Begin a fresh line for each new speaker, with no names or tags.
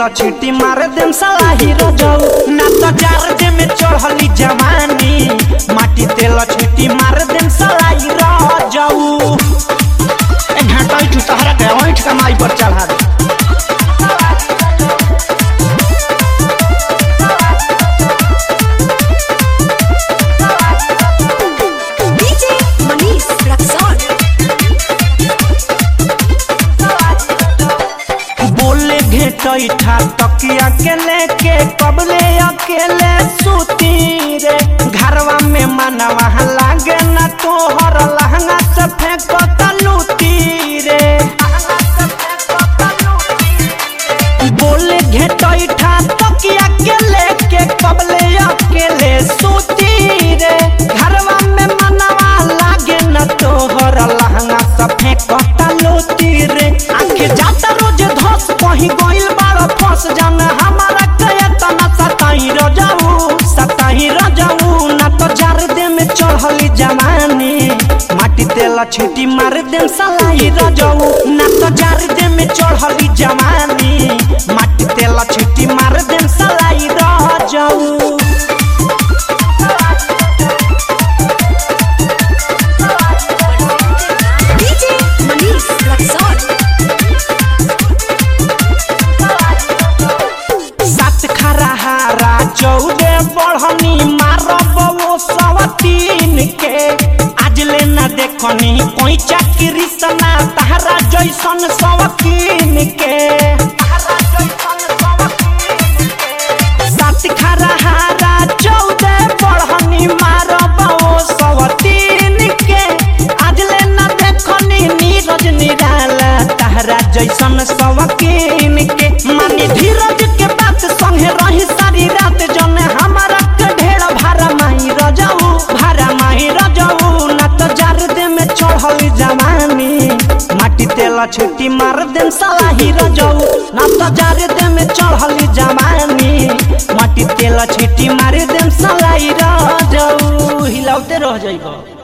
तेल छीटी मार देम सलाही रजऊ ना तो जार दे में चढ़ली जवानी माटी तेल छीटी मार देम सलाही रजऊ ए घाटा इठू तहरा के ओइठ कमाई पर चढ़ा दे
DJ Manish Raksol.
बोले घेटैठा तकिया के लेके कबले अकेले सूती रे घरवा में मनवा लागे ना तोहर लहंगा से फेंको तलूती रे बोले घेटैठा तकिया के लेके कबले अकेले सूती रे घरवा में मनवा लागे ना तोहर लहंगा से फेंको तलूती रे आखे जाता रोज धस कहीं गइल बाड़ फंस जान हमारा कया तना सताई रजाऊ सताई रजाऊ ना तो जार दे में चढ़ली जवानी माटी तेल छीटी मार दे सलाई रजाऊ ना तो जार दे में चढ़ली जवानी माटी तेल छीटी मार दे सलाई रजाऊ
DJ Manish Raksol.
सात खरा हारा चौदे बढ़नी मारब वो सवतीन के आज ले न देखनी कोई चाकरी सना तारा जैसन सवकीन के सात खरा हारा चौदे बढ़नी मारब वो सवतीन के आज ले न देखनी नीरज निराला तारा जैसन सवकीन के मानी धीरज के बात संगे रही सारी रात जने हमारा के ढेर भारा माही रजाऊ भारा माही रजाऊ ना तो जार दे में चढ़ल जवानी माटी तेल छुट्टी मार देम सलाही रजाऊ ना तो जार दे में चढ़ल जवानी माटी तेल छुट्टी मार देम सलाही रजाऊ हिलाउते रह जाइबो